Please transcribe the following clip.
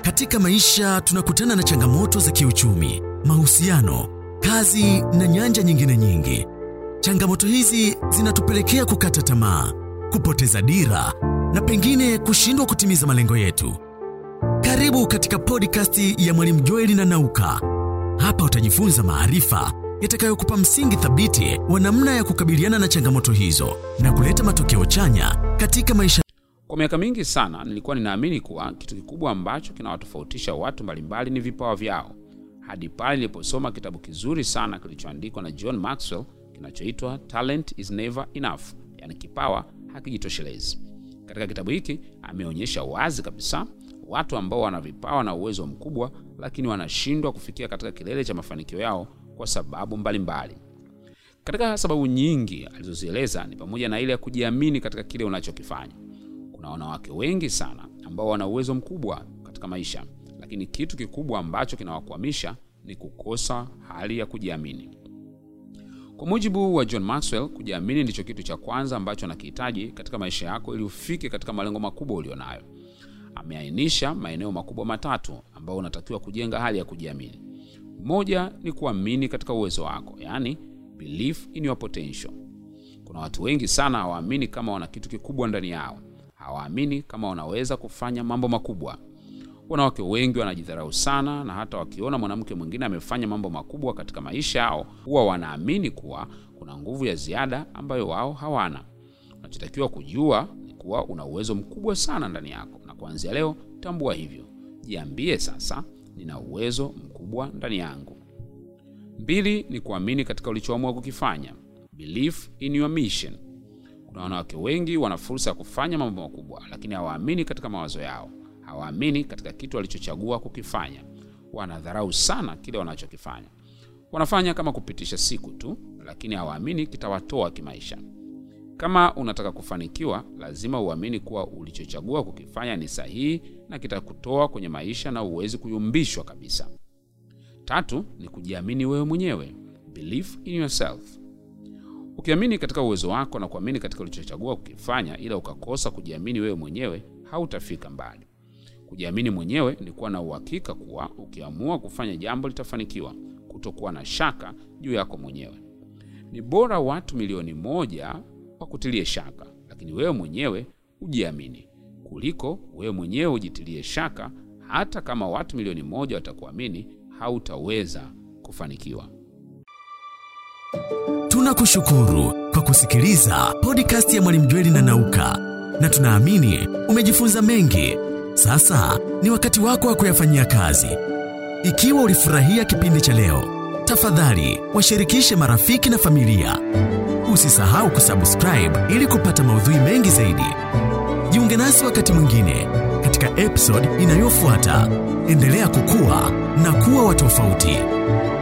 Katika maisha tunakutana na changamoto za kiuchumi, mahusiano, kazi na nyanja nyingine nyingi. Changamoto hizi zinatupelekea kukata tamaa, kupoteza dira na pengine kushindwa kutimiza malengo yetu. Karibu katika podcast ya Mwalimu Joeli na Nauka. Hapa utajifunza maarifa yatakayokupa msingi thabiti wa namna ya kukabiliana na changamoto hizo na kuleta matokeo chanya katika maisha. Kwa miaka mingi sana nilikuwa ninaamini kuwa kitu kikubwa ambacho kinawatofautisha watu mbalimbali ni vipawa vyao, hadi pale niliposoma kitabu kizuri sana kilichoandikwa na John Maxwell kinachoitwa Talent is Never Enough, yani kipawa hakijitoshelezi. Katika kitabu hiki ameonyesha wazi kabisa watu ambao wana vipawa na uwezo mkubwa, lakini wanashindwa kufikia katika kilele cha mafanikio yao kwa sababu mbalimbali mbali. Katika sababu nyingi alizozieleza ni pamoja na ile ya kujiamini katika kile unachokifanya. Kuna wanawake wengi sana ambao wana uwezo mkubwa katika maisha, lakini kitu kikubwa ambacho kinawakwamisha ni kukosa hali ya kujiamini. Kwa mujibu wa John Maxwell, kujiamini ndicho kitu cha kwanza ambacho unakihitaji katika maisha yako ili ufike katika malengo makubwa ulionayo. Ameainisha maeneo makubwa matatu ambayo unatakiwa kujenga hali ya kujiamini. Moja ni kuamini katika uwezo wako, yaani belief in your potential. Kuna watu wengi sana hawaamini kama wana kitu kikubwa ndani yao, hawaamini kama wanaweza kufanya mambo makubwa. Wanawake wengi wanajidharau sana, na hata wakiona mwanamke mwingine amefanya mambo makubwa katika maisha yao, huwa wanaamini kuwa kuna nguvu ya ziada ambayo wao hawana. Unachotakiwa kujua ni kuwa una uwezo mkubwa sana ndani yako, na kuanzia leo tambua hivyo. Jiambie sasa, nina uwezo mkubwa ndani yangu. Mbili ni kuamini katika ulichoamua kukifanya, belief in your mission. Kuna wanawake wengi wana fursa ya kufanya mambo makubwa, lakini hawaamini katika mawazo yao, hawaamini katika kitu walichochagua kukifanya. Wanadharau sana kile wanachokifanya, wanafanya kama kupitisha siku tu, lakini hawaamini kitawatoa kimaisha. Kama unataka kufanikiwa, lazima uamini kuwa ulichochagua kukifanya ni sahihi na kitakutoa kwenye maisha na uwezi kuyumbishwa kabisa. Tatu ni kujiamini wewe mwenyewe, belief in yourself. Ukiamini katika uwezo wako na kuamini katika ulichochagua kukifanya, ila ukakosa kujiamini wewe mwenyewe, hautafika mbali. Kujiamini mwenyewe ni kuwa na uhakika kuwa ukiamua kufanya jambo litafanikiwa, kutokuwa na shaka juu yako mwenyewe. Ni bora watu milioni moja wakutilie shaka, lakini wewe mwenyewe ujiamini, kuliko wewe mwenyewe ujitilie shaka. Hata kama watu milioni moja watakuamini, hautaweza kufanikiwa. Tunakushukuru kwa kusikiliza podcast ya Mwalimu Jweli na Nauka, na tunaamini umejifunza mengi. Sasa ni wakati wako wa kuyafanyia kazi. Ikiwa ulifurahia kipindi cha leo, tafadhali washirikishe marafiki na familia. Usisahau kusubscribe ili kupata maudhui mengi zaidi. Jiunge nasi wakati mwingine katika episode inayofuata. Endelea kukua na kuwa wa tofauti.